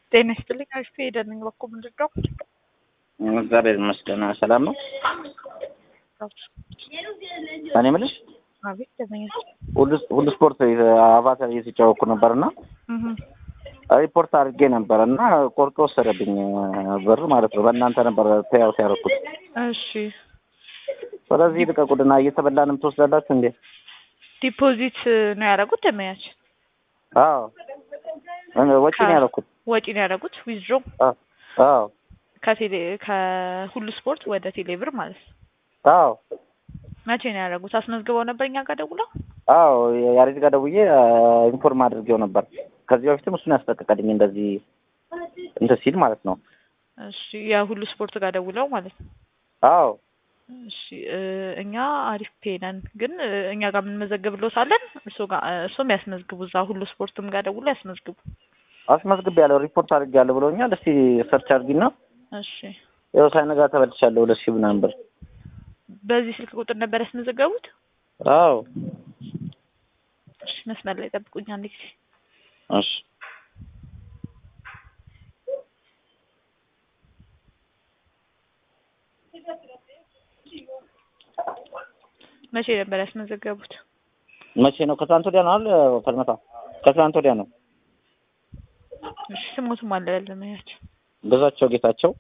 ጤና ይስጥልኝ። አሪፍ ሄደን ነኝ። በኩል ምንድን ነው? እግዚአብሔር ይመስገን ሰላም ነው። እኔ የምልሽ አቤት ደመኛ ሁሉ ስፖርት አቫተር እየተጫወኩ ነበር እና ሪፖርት አድርጌ ነበር እና ቆርጦ ወሰደብኝ ብር ማለት ነው። በእናንተ ነበር ፔያውት ያደረኩት። እሺ ስለዚህ ልቀቁድና እየተበላንም ትወስዳላችሁ እንዴ? ዲፖዚት ነው ያደረጉት ደመኛችን? አዎ ወጪ ነው ያደረኩት። ወጪ ነው ያደረጉት ዊዝድሮ አዎ ከቴሌ ከሁሉ ስፖርት ወደ ቴሌ ብር ማለት ነው። አዎ መቼ ነው ያደረጉት? አስመዝግበው ነበር እኛ ጋር ደውለው? አዎ ያሬድ ጋር ደውዬ ኢንፎርም አድርጌው ነበር። ከዚህ በፊትም እሱን ያስጠቀቀልኝ እንደዚህ እንትን ሲል ማለት ነው። እሺ የሁሉ ስፖርት ጋር ደውለው ማለት ነው። አዎ እሺ እኛ አሪፍ ፔ ነን፣ ግን እኛ ጋር የምንመዘግብሎት አለን። እሱ ጋር እሱም ያስመዝግቡ፣ እዛ ሁሉ ስፖርትም ጋር ደውሎ ያስመዝግቡ። አስመዝግቤ ያለው ሪፖርት አድርጌያለሁ ብሎኛል። እስቲ ሰርች አድርጊና እሺ ያው ሳይነጋ ተበልቻለሁ ሁለት ሺህ ምናምን ብር። በዚህ ስልክ ቁጥር ነበር ያስመዘገቡት? አዎ እሺ መስመር ላይ ጠብቁኝ አንድ ጊዜ። እሺ መቼ ነበር ያስመዘገቡት? መቼ ነው? ከትናንት ወዲያ ነው አይደል? ፈርመታ ከትናንት ወዲያ ነው። እሺ ስሞቱም አለ ለማያቸው ግዛቸው ጌታቸው።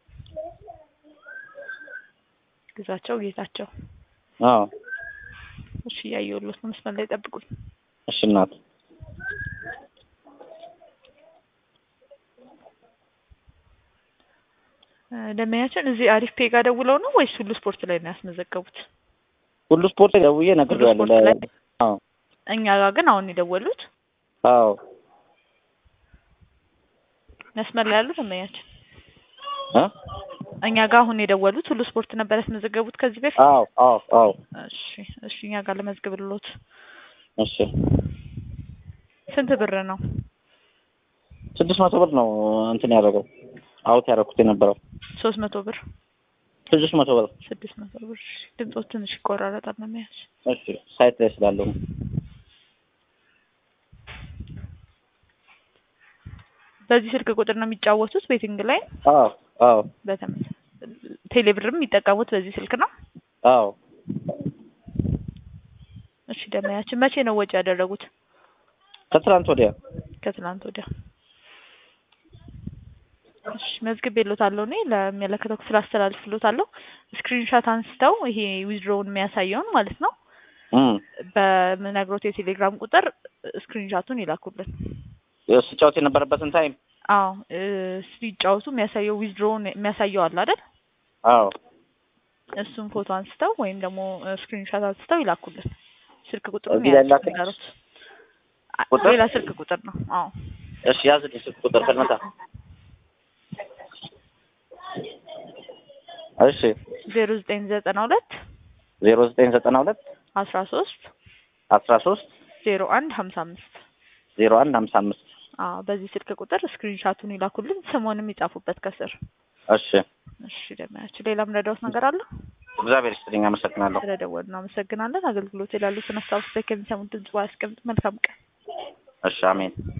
ግዛቸው ጌታቸው። አዎ እሺ እያየሁሎት ነው። መስመር ላይ ጠብቁኝ። እሺ እናት ደመኛችን እዚህ አሪፍ ፔ ጋር ደውለው ነው ወይስ ሁሉ ስፖርት ላይ ነው ያስመዘገቡት? ሁሉ ስፖርት ደውዬ ነግሬዋለሁ። ሁሉ ስፖርት ላይ? አዎ እኛ ጋር ግን አሁን የደወሉት አዎ መስመር ላይ ያሉት ደመኛችን እ እኛ ጋር አሁን የደወሉት ሁሉ ስፖርት ነበር ያስመዘገቡት ከዚህ በፊት? አዎ አዎ አዎ እሺ እሺ እኛ ጋር ለመዝግብሎት እሺ ስንት ብር ነው? ስድስት መቶ ብር ነው እንትን ያደረገው አውት ያደረኩት የነበረው ሶስት መቶ ብር ስድስት መቶ ብር። ስድስት መቶ ብር ድምፆ ትንሽ ይቆራረጣል ነው የሚያዝ እሺ ሳይት ላይ ስላለው ነው። በዚህ ስልክ ቁጥር ነው የሚጫወቱት ቤቲንግ ላይ አዎ አዎ በተመሳሳይ ቴሌብርም የሚጠቀሙት በዚህ ስልክ ነው አዎ እሺ ደመያችን መቼ ነው ወጪ ያደረጉት ከትናንት ወዲያ ከትናንት ወዲያ እሺ መዝግቤልዎታለሁ እኔ ለሚመለከተው ክፍል አስተላልፍልዎታለሁ ስክሪንሻት አንስተው ይሄ ዊዝድሮውን የሚያሳየውን ማለት ነው እም በምነግሮት የቴሌግራም ቁጥር ስክሪንሻቱን ይላኩልን ስጫወት የነበረበትን ታይም አዎ እ ሲጫወቱ የሚያሳየው ዊዝድሮውን የሚያሳየው አለ አይደል አዎ እሱን ፎቶ አንስተው ወይም ደግሞ ስክሪንሻት አንስተው ይላኩልን ስልክ ቁጥሩን እዚህ ላይ ያዙት ላክልኝ? ንገሩት አ- ቁጥር? ሌላ ስልክ ቁጥር ነው አዎ እሺ ያዝልኝ ስልክ ቁጥር ከልመታ እሺ ዜሮ ዘጠኝ ዘጠና ሁለት ዜሮ ዘጠኝ ዘጠና ሁለት አስራ ሶስት አስራ ሶስት ዜሮ አንድ ሀምሳ አምስት ዜሮ አንድ ሀምሳ አምስት አዎ በዚህ ስልክ ቁጥር ስክሪንሻቱን ይላኩልን ስሙንም ይጻፉበት ከስር እሺ እሺ ደመያችን ሌላ ምረዳውት ነገር አለ እግዚአብሔር ይስጥልኝ አመሰግናለሁ ስለደወሉ እናመሰግናለን አገልግሎት የላሉትን አስታውስ ከሚሰሙት ድምጽ ያስቀምጥ መልካም ቀን እሺ አሜን